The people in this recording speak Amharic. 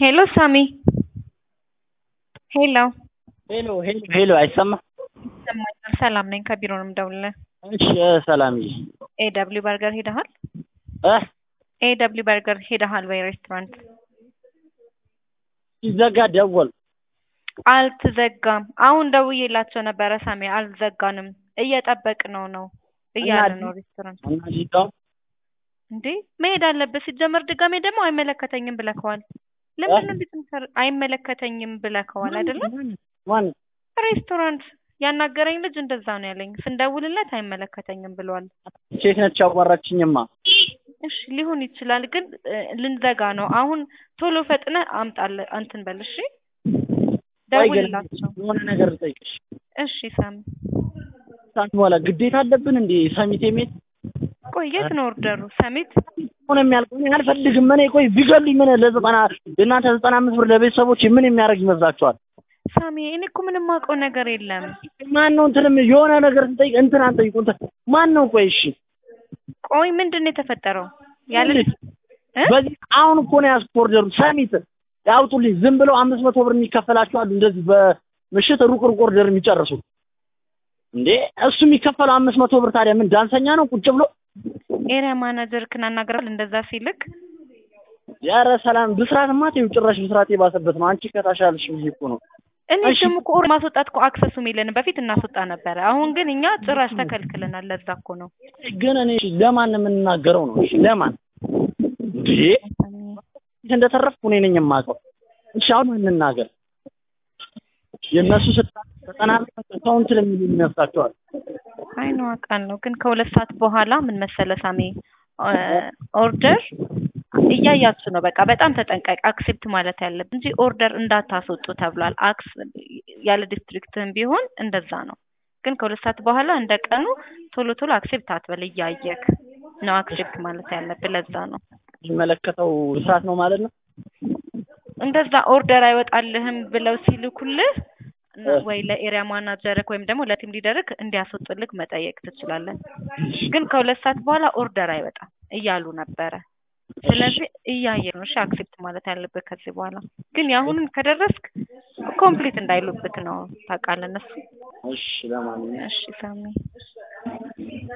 ሄሎ ሳሚ ሄሎ ሄሎ ሄሎ ሄሎ አይሰማ ይሰማኛል። ሰላም ነኝ። ከቢሮ ነው የምደውልልህ። እሺ ሰላምዬ ኤ ደብሊው በርገር ሄደሃል? እ ኤ ደብሊው በርገር ሄደሃል ወይ ሬስቶራንት? ሲዘጋ ደወል አልተዘጋም። አሁን ደውዬላቸው ነበረ ሳሚ፣ አልዘጋንም እየጠበቅነው ነው እያለ ነው ሬስቶራንት። እና ሊቃው እንዴ መሄድ አለበት። ሲጀመር ድጋሜ ደግሞ አይመለከተኝም ብለከዋል። ለምን እንዴት ምሰር አይመለከተኝም ብለከዋል አይደለም? ማን ሬስቶራንት ያናገረኝ ልጅ እንደዛ ነው ያለኝ። ስንደውልለት አይመለከተኝም ብለዋል። ሴት ነች ያዋራችኝማ። እሺ ሊሆን ይችላል፣ ግን እ፣ ልንዘጋ ነው አሁን። ቶሎ ፈጥነ አምጣለ እንትን በል እሺ፣ ቆይ ግን ደውልላቸው። የሆነ ነገር ልጠይቅሽ። እሺ ሳሚ፣ ሳት በኋላ ግዴታ አለብን እንዴ ሰሚት የሚል ቆይ የት ነው ኦርደሩ? ሰሚት ሆነ የሚያልቀው እኔ አልፈልግም። እኔ ቆይ ቢገሉኝ ምን ለዘጠና እናንተ ዘጠና አምስት ብር ለቤተሰቦች ምን የሚያደርግ ይመስላችኋል? ሳሚ፣ እኔ እኮ ምንም አውቀው ነገር የለም። ማን ነው እንትንም የሆነ ነገር ስንጠይቅ እንትን አንጠይቁ እንትን ማን ነው? ቆይ እሺ ቆይ ምንድን ነው የተፈጠረው? ያለ እ? በዚህ አሁን እኮ ነው ያዝኩት ኦርደሩ ሰሚት ያውጡልኝ። ዝም ብለው አምስት መቶ ብር የሚከፈላቸው አሉ እንደዚህ በምሽት ሩቅ ሩቅ ኦርደር የሚጨርሱ እንዴ እሱ የሚከፈለው አምስት መቶ ብር ታዲያ ምን ዳንሰኛ ነው ቁጭ ብሎ ኤሪያ ማናጀር ክን አናግራል እንደዛ ሲልክ ያረ ሰላም ብስራትማ ተይው ጭራሽ ብስራት የባሰበት ነው አንቺ ከታሻልሽ ብዬ እኮ ነው እኔ እሺ። ደግሞ እኮ ኦር ማስወጣት እኮ አክሰሱ የለንም። በፊት እናስወጣ ነበረ። አሁን ግን እኛ ጭራሽ ተከልክለናል። ለዛ እኮ ነው ግን እኔ እሺ ለማን የምንናገረው ነው እሺ ለማን እንዴ እንደተረፍኩ እኔ ነኝ የማውቀው እሺ አሁን እንናገር የእነሱ ስታ ዘጠና አካውንት ለሚሉ ይነሳቸዋል አይ ነው አውቃለሁ። ግን ከሁለት ሰዓት በኋላ ምን መሰለ ሳሚ እ፣ ኦርደር እያያችሁ ነው። በቃ በጣም ተጠንቀቅ። አክሴፕት ማለት ያለብን እንጂ ኦርደር እንዳታስወጡ ተብሏል። አክስ ያለ ዲስትሪክትም ቢሆን እንደዛ ነው። ግን ከሁለት ሰዓት በኋላ እንደ ቀኑ ቶሎ ቶሎ አክሴፕት አትበል። እያየክ ነው አክሴፕት ማለት ያለብን። ለዛ ነው የሚመለከተው ብስራት ነው ማለት ነው እንደዛ ኦርደር አይወጣልህም ብለው ሲልኩልህ እና ወይ ለኤሪያ ማናጀርክ ወይም ደግሞ ለቲም ሊደርክ እንዲያስወጡልክ መጠየቅ ትችላለን። ግን ከሁለት ሰዓት በኋላ ኦርደር አይወጣም እያሉ ነበረ። ስለዚህ እያየ ነው እሺ አክሴፕት ማለት ያለብህ ከዚህ በኋላ ግን የአሁኑን ከደረስክ ኮምፕሊት እንዳይሉብክ ነው ታውቃለህ እነሱ። እሺ ለማንኛውም እሺ ሳሚ